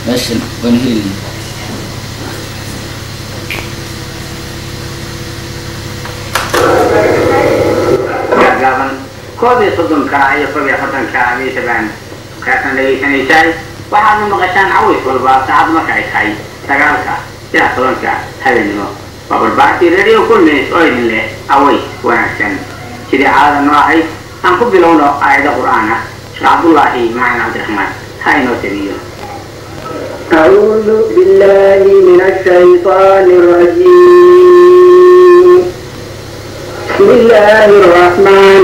meeshan waan helin gaaban koob iyo soddonka iyo koob iyo afartanka miisabaan kaasaan dhegaysanaysaay waxaadna maqashaan caways walba saacad marka ay tahay sagaalka ilaa tobanka habeenimo waa barbaartii radio kulmis oo idin leh caways wanaagsan sidii caadada noo ahayd aan ku bilowno aayado qur'aan ah sheekh cabdullaahi macalin cabdiraxmaan ha inoo tabiyo أعوذ بالله من الشيطان الرجيم بسم الله الرحمن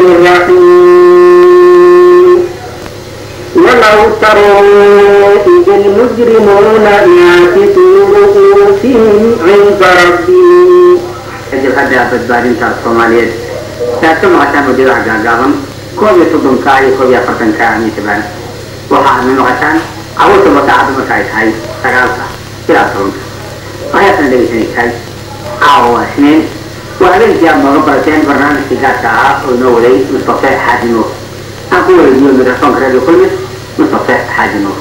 الرحيم ولو تروا إذ المجرمون ناكسوا رؤوسهم عند ربهم kadib hadda badbaadinta soomaaliyeed saad ka maqashaan hujadaha gaagaaban koob iyo soddonka iyo koob iyo afartanka miisabaan waxa aadna maqashaan caruurtaba saacadda marka ay tahay sagaalka ilaa tobanka waxaasna dhegaysanaysahay caawa waa isniin waa habeenkii aad nooga barateen barnaamijkii gaarka ahaa oo inoo waday mustafe xaaji nuur aan ku wareejiyo mikrafoonka radio kulmis mustafe xaaji nuur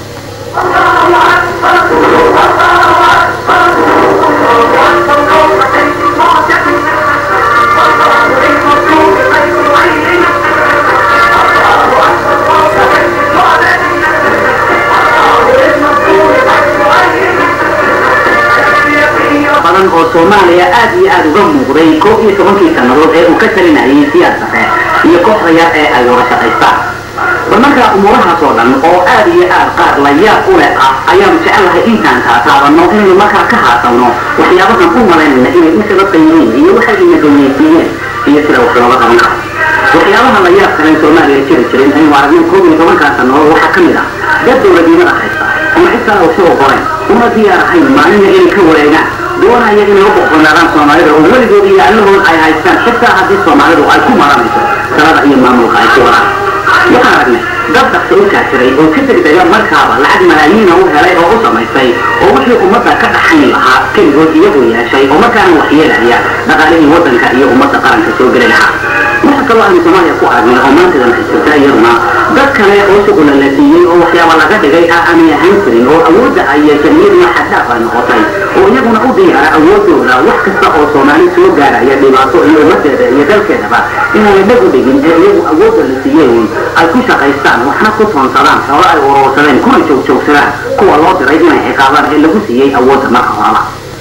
badan oo soomaaliya aad iyo aad uga muuqday koob iyo tobankii sannadood ee uu ka talinayay siyaasare iyo kooxda yar ee ay wada shaqaystaan bal markaa umuurahaas oo dhan oo aad iyo aad qaar la yaab u leh ah ayaanu jecelahay intaan kaa taabanno inaynu markaa ka haasanno waxyaabahan u malaynayna inay u sababta yihiin iyo waxay ina goweysiiyeen iyo sida wax looga qaban karo waxyaabaha la yaab kale soomaaliya jiri jirin aynu aragnay koob iyo tobankaa sannadood waxaa ka mid ah dad dowladnimada haysta ama xitaa usoo qoren uma diyaar ahayn maalina inay ka wareegaan doonaya inay u boqonaadaan soomaalida oo weligood iyo allahood ay haystaan xitaa haddii soomaalidu ay ku maranayso talada iyo maamulka ay ku wadaan waxaan aragnay dad dhaqso u kaajiray oo ka degdega markaaba lacag malaayiina u helay oo u samaystay oo wixii ummadda ka dhaxayn lahaa keligood iyagu yeeshay oo markaana waxyeelaya dhaqaalihii waddanka iyo ummadda qaranka soo geli lahaa waxa kaloo aynu soomaaliya ku aragnay oo maantadan haysata iyaduna dad kale oo shuqula la siiyey oo waxyaaba laga dhigay ah aanay ahaan jirin oo awoodda ay yeesheen iyaduna xaddaaf ay noqotay oo iyaguna u diyaara awoodooda wax kasta oo soomaali soo gaaraya dhibaato iyo ummadeeda iyo dalkeedaba inaanay dhag u dhigin ee iyagu awoodda la siiyey ay ku shaqaystaan waxna ku toonsadaan xoolo ay urursadeen kuna joogjoogsadaan kuwa loo diray inay ciqaabaan ee lagu siiyey awoodda marka horeba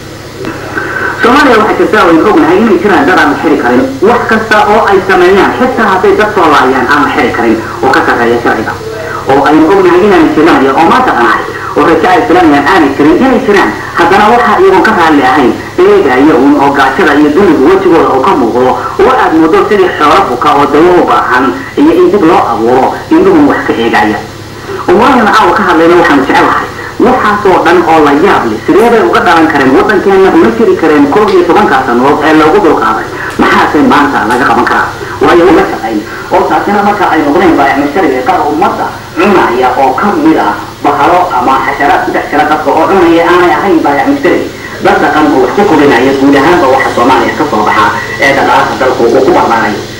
soomaaliya waxaa jirta waynu ognahay inay jiraan dad aan la xiri karin wax kasta oo ay sameeyaan xitaa hadday dad soo laayaan aan la xiri karin oo ka sarreeya sharciga oo aynu ognahay inaanay jiranayo oo maanta dhanahay oo rajo ay filanayaan aanay jirin inay jiraan haddana waxa iyagoon ka raalli ahayn eegaya uun oo gaajada iyo dunigu wejigooda oo ka muuqdo oo aad moodo sidii xoolo buka oo dawo u baahan iyo in dib loo abuuro indhuhun wax ka eegaya umurahan caawa ka hadlayna waxaanu jecelahay waxaasoo dhan oo la yaab leh sidee bay uga dhalan kareen waddankeenna una jiri kareen koob iyo tobankaa sannadood ee loogu dulqaaday maxaase maanta laga qaban karaa waayo uma shaqayn oo taasina marka ay noqdeen baayacmashariga qaar ummadda cunaya oo ka mid ah bahalo ama xasharaad ku dhex jira dadka oo cunaya aanay ahayn baayacmashari dad dhaqan oo wax ku korinaya guud ahaanba waxa soomaaliya ka soo baxa ee dhaqaalaha dalku uu ku barbaarayo